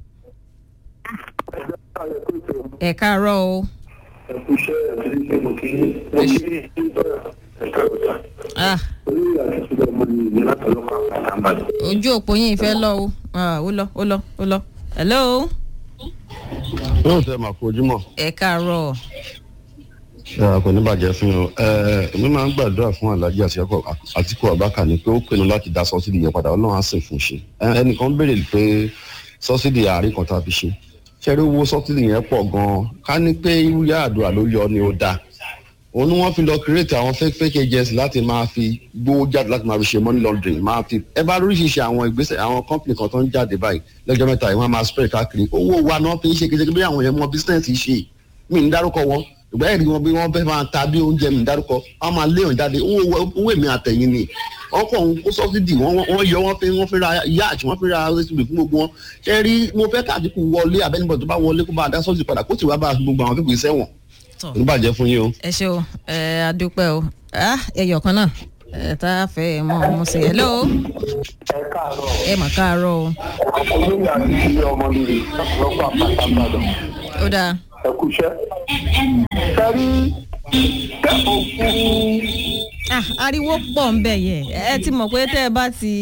ẹ káàárọ̀ o. ẹkúṣẹ́ àti ìṣe mo kí mo kí ẹ̀ka ọ̀tá. olóyè àti ìṣúná ọmọ mi ní látọ̀lọ́kọ̀ àpàtàmàdì. ojú òpó yín fẹ́ lọ o ó lọ ó lọ ó lọ hello. yóò tẹ màá fojúmọ. ẹ káàárọ̀. kò ní bàjẹ́ fún yín o èmi máa ń gbàdúrà fún alájí àtìkú abaka ni pé ó pinnu láti dá sọ́sídì yẹn padà ọlọ́run á sì fún un ṣe ẹnìkan béèrè pé sọ́sídì àárín kan tá a fi ṣe ṣẹ́rí owó sọ́tìlì yẹn pọ̀ gan-an ká ní pé irúyà àdúrà ló yọ ni ó dáa òun ni wọ́n fi lọ create àwọn fake fake agency láti máa fi gbówó jáde láti máa fi ṣe money laundering máa fi ẹ bá lóríṣiríṣi àwọn ìgbésẹ̀ àwọn company kan tó ń jáde báyìí lọ́jọ́ mẹ́ta yìí wọ́n máa spread káàkiri owó wa náà fi ń ṣe kékeré bí àwọn yẹn mọ business ṣe mí ń dárúkọ wọn ìgbà ẹ̀rí wọn bí wọ́n fẹ́ máa ta bí oúnjẹ mi ń dárúkọ wọ́n máa léèyàn jáde owó èmi àtẹ̀yìn ni wọ́n kàn ń kó sọ́fídì wọ́n yọ wọ́n fi wọ́n fi ra yacht wọ́n fi ra rẹ́sìbì fún gbogbo wọn ṣe rí mo fẹ́ káàdìkù wọlé abẹ́nibọ̀ tó bá wọlé kó bá dá sọ́ọ̀sì padà kó sì wá bá gbogbo àwọn fífi sẹ́wọ̀n ní bàjẹ́ fún yín o. ẹ ṣe o ẹ adúpẹ́ o ẹyọ kan náà ẹ tá a fẹ́ ẹ mọ ọmọ sí ẹ lọ. ẹ káàárọ̀. ẹ mà káàárọ̀ o. olóyè àti ìṣúná ọmọ mi lọ́kọ̀ àpàtàmàdì. ó dáa. ẹ kúṣẹ́. sẹ́rí kẹ́kọ̀ọ́ fún ah ariwo pọ̀ ń bẹ̀ yẹ ẹ ti mọ̀ pé tẹ́ ẹ bá ti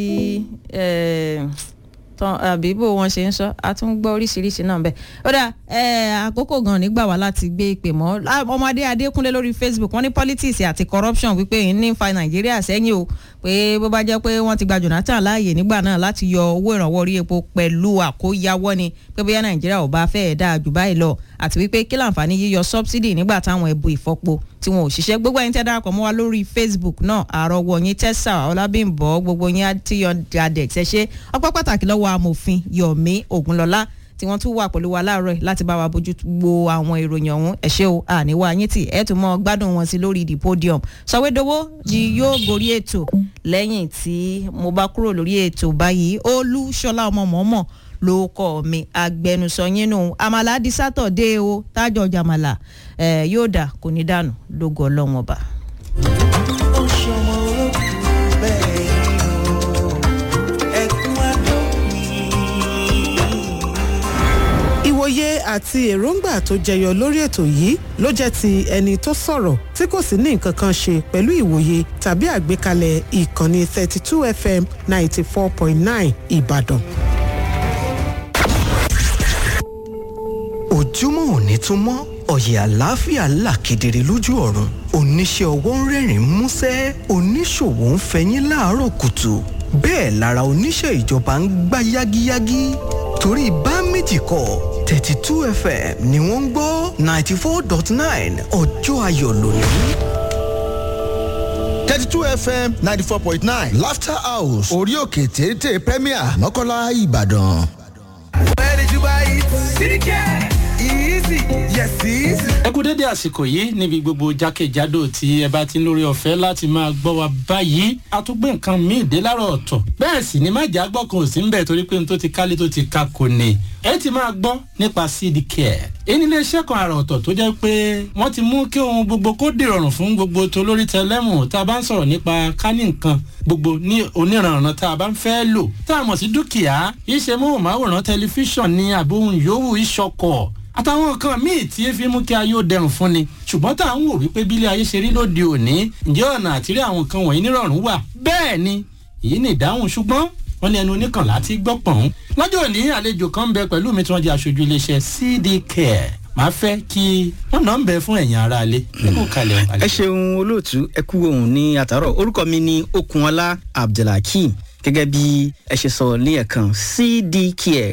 tán àbí bó wọn ṣe ń sọ a tún gbọ́ oríṣiríṣi náà bẹ́ẹ̀ ó dà àkókò gan nígbà wá láti gbé ìpè mọ́ ọmọdé adékúnlé lórí facebook wọ́n ní politics àti corruption wípé ní fa nàìjíríà sẹ́yìn o pé bó bá jẹ́ pé wọ́n ti gba jonathan láàyè nígbà náà láti yọ owó ìrànwọ́ orí epo pẹ̀lú àkóyawọ́ ni pé bóyá nàìjíríà ò bá fẹ́ẹ̀ dáa jù báyìí lọ àti wípé kí láǹfààní yíyọ subsidy nígbà táwọn ẹ̀bù ìfọpo tí wọn ò ṣiṣẹ́ gbogbo ẹ̀yin tẹ́ darapọ̀ mọ́ wa lórí facebook náà àrọ̀wọ̀ yín tẹ́sà ọlábìnbọ̀ gbogbo yín àtiyọ̀ adex ẹ ṣe ọpẹ́ pàtàkì lọ́wọ́ amòfin yomi ogunlọ́lá tí wọ́n tún wà pẹ̀lú wa láàárọ̀ láti bá wa bójú wo àwọn ìròyìn ọ̀hún ẹ ṣé o àníwá yín tì ẹ tún mọ gbádùn wọn sí lórí the podium sọwédowó ni yóò gorí ètò lẹ́yìn tí mo bá kúrò lórí ètò báyìí olúṣọlá ọmọ mọ́mọ́ ló kọ́ mi agbẹnusọ yín nù àmàlà di sátọ̀dé o tájọ jàmàlà ẹ̀ yóò dà kò ní dànù lógo ọlọ́run ọba. ó ṣọmọ olókùn bẹ́ẹ̀ ni o ẹkún àdópin. ìwòye àti èròǹgbà tó jẹyọ lórí ètò yìí ló jẹ́ ti ẹni tó sọ̀rọ̀ tí kò sì ní nǹkan kan ṣe pẹ̀lú ìwòye tàbí àgbékalẹ̀ ìkànnì 32 fm 94.9 ìbàdàn. ojúmọ́ òní tún mọ́ ọ̀yẹ̀ àlàáfíà là kedere lójú ọ̀run oníṣẹ́ ọwọ́ ń rẹ́rìn músẹ́ oníṣòwò ń fẹyín láàárọ̀ kùtù bẹ́ẹ̀ lára oníṣẹ́ ìjọba ń gbá yágíyágí torí bá méjì kọ thirty two fm ni wọ́n ń gbọ́ ninety four dot nine ọjọ́ ayọ̀ lónìí. thirty two fm ninety four point nine laughter house orí òkè téńté premier mọ́kànlá ìbàdàn. Where did you buy it? CDK. Easy. Yes, easy. ẹ kú dédé àsìkò yìí níbi gbogbo jákèjádò tí ẹ bá ti ń lórí ọ̀fẹ́ láti máa gbọ́ wa báyìí a tún gbé nǹkan míì dé láàárọ̀ ọ̀tọ̀ bẹ́ẹ̀ sì ni májà gbọ́ kan ò sí ń bẹ̀ torí pé n tó ti kálé tó ti ka kò ní ẹ ti máa gbọ́ nípa cd care èyí ni iléeṣẹ́ kan àrà ọ̀tọ̀ tó jẹ́ pé wọ́n ti mú kí ohun gbogbo kó dìrọ̀rùn fún gbogbo tó lórí tẹlẹ́mù tá a bá ń sọ̀rọ̀ nípa kání nǹkan gbogbo ní oníranran tá a bá ń fẹ́ lò tá a mọ̀ sí dúkìá iṣẹ́ móhùnmáwòrán tẹlifíṣàn ní àbóhùn yòówù ìṣọkọ̀ àtàwọn nǹkan míì tí ẹ fi mú kí ayé ó dẹrùn fún ni ṣùgbọ́n tá à ń wò wípé bílé ayé ṣe rí lóde òní ǹjẹ́ ọ̀nà àtìrí àwọn nǹkan wọ̀nyí nírọ̀rùn wà bẹ́ẹ̀ ni èyí ni ìdáhùn ṣùgbọ́n wọ́n ní ẹnu oníkànlá ti gbọ́ pọ̀n. lọ́jọ́ òní àlejò kan ń bẹ pẹ̀lú mi tí wọ́n jẹ́ aṣojú iléeṣẹ́ cd care màá fẹ́ kí wọ́n náà ń bẹ fún ẹ̀yìn ara alẹ́ kó kalẹ̀ ẹ ṣeun olóòtú ẹ kú ohun ní àtàrọ orúkọ mi ni okunola abdulhakeem gẹ́gẹ́ bí ẹ ṣe sọ ní ẹ̀kan cdcare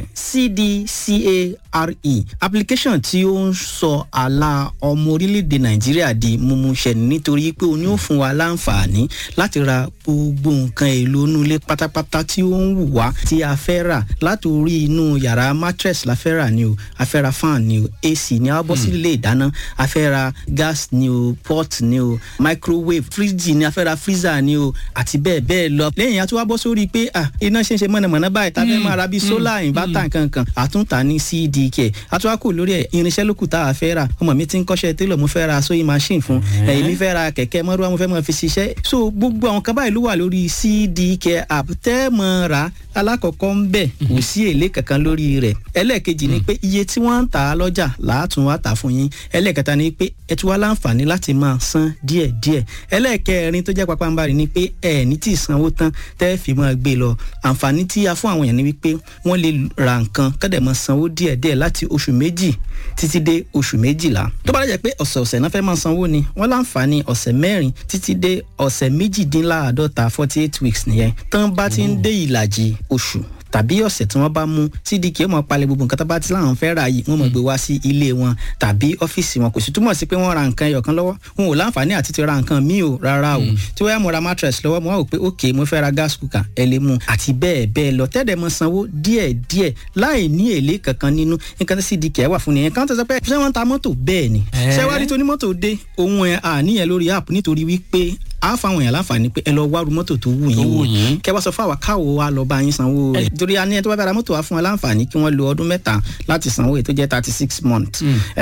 cdcare application tí ó ń sọ àlà ọmọ orílẹ̀-èdè nàìjíríà di mímúṣẹ nítorí pé o ní ó fún wa láǹfààní láti ra gbogbo nǹkan èlò inú ilé pátápátá tí ó ń wù wá tí a fẹ́ rà láti orí inú yàrá mattress la fẹ́ rà ni o a fẹ́ ra fan ni o ac ni a bọ́ sí ilé ìdáná a fẹ́ ra gas ni o pot ni o microwave fridge ni a fẹ́ ra freezer ni o àti bẹ́ẹ̀ bẹ́ẹ̀ lọ lẹ́yìn a tún wá bọ́ sórí pé ah iná ṣe ń ṣe mọ̀nàmọ́ná báyìí tá a fẹ́ máa ra bíi solar inverter nkankan àtúntà ní cdk àtúwákò lórí ẹ̀ irinṣẹ́ lókù tá a fẹ́ rà ọmọ mi ti ń kọ́ṣẹ́ télọ̀ mo fẹ́ ra sewing machine fún ẹ̀yìn mi fẹ́ ra kẹ̀kẹ́ mọ́rúwá mo fẹ́ mọ́ fi ṣiṣẹ́ so gbogbo àwọn kan báyìí ló wà lórí cdk app tẹ́ mọ́ ra alákọ̀ọ́kọ́ ń bẹ̀ kò sí èlé kankan lórí rẹ̀ ẹlẹ́ẹ̀kejì ni pé iye tí wọ́n ń tà á lọ́jà làátún wá tà fún yín ẹlẹ́ẹ̀kẹta ni pé ẹ tún wá láǹfààní láti máa san díẹ̀díẹ̀ ẹlẹ́ẹ̀kẹrin tó jẹ́ pápánbarì ni pé ẹ̀ ní tí ì sanwó tán tẹ́ fi máa gbé lọ àǹfààní tí a fún àwọn èèyàn ni wípé wọ́n lè ra nǹkan kọ́dẹ̀ máa sanwó díẹ̀díẹ̀ láti oṣù méjì títí dé oṣù méjìlá tó bá dẹ̀ pé ọ̀sẹ̀ọ̀sẹ̀ náà fẹ́ máa sanwó ni wọ́n láǹfààní ọ̀sẹ̀ mẹ́rin títí dé ọ̀sẹ̀ méjìdínláàádọ́ta forty eight weeks nìyẹn tán bá ti ń dé ìlàjì oṣù tàbí ọ̀sẹ̀ tí wọ́n bá mú cdk ó mọ̀ palẹ̀ gbogbo nǹkan tó bá ti láwọn fẹ́ ra yìí wọ́n mọ̀ gbé wá sí ilé wọn tàbí ọ́fíìsì wọn kò sì túmọ̀ sí pé wọ́n ra nǹkan ẹyọ̀kan lọ́wọ́ wọn ò láǹfààní àti ti ra nǹkan míì o rárá o tí wọ́n yà mo ra mattress lọ́wọ́ mo wá wò pé ok mo fẹ́ ra gas cooker ẹ lè mú àti bẹ́ẹ̀ bẹ́ẹ̀ lọ tẹ́lẹ̀ mọ sanwó díẹ̀ díẹ̀ láì ní èlé kankan nínú nǹkan tí cdk wà fún nìyẹn kan tó sọ pé ṣé wọ́n ta mọ́tò bẹ́ẹ̀ ni ṣé wá rí tó ní mọ́tò dé òun ẹ̀ àníyàn lórí app nítorí wípé a fáwọn èèyàn láǹfààní pé ẹ lọ wá ru mọ́tò tó wù yín wò kẹ wá sọ fún àwa káwo wa lọ bá yín sanwó rẹ̀ torí a ní ẹ tó bá bá ra mọ́tò wa fún wa láǹfààní kí wọ́n lo ọdún mẹ́ta láti sanwó èyí tó jẹ́ thirty six months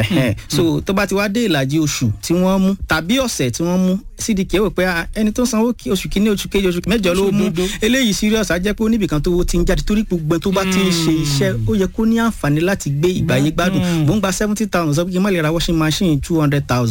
so tó bá ti wá dé ìlàjì oṣù tí wọ́n mú tàbí ọ̀sẹ̀ tí wọ́n mú cdk wò pé ẹni tó sanwó oṣù kínní oṣù kejì oṣù mẹ́jọ ló mú eléyìí serious á jẹ́ pé oníbìkan tó ti ń jáde torí gbogbo tó bá ti ń ṣe iṣẹ́ ó yẹ kó ní àǹfààní láti gbé ìgbàyé gbádùn mò ń gba seventy thousand sọ pé kí n má lè ra washing machine two hundred thousand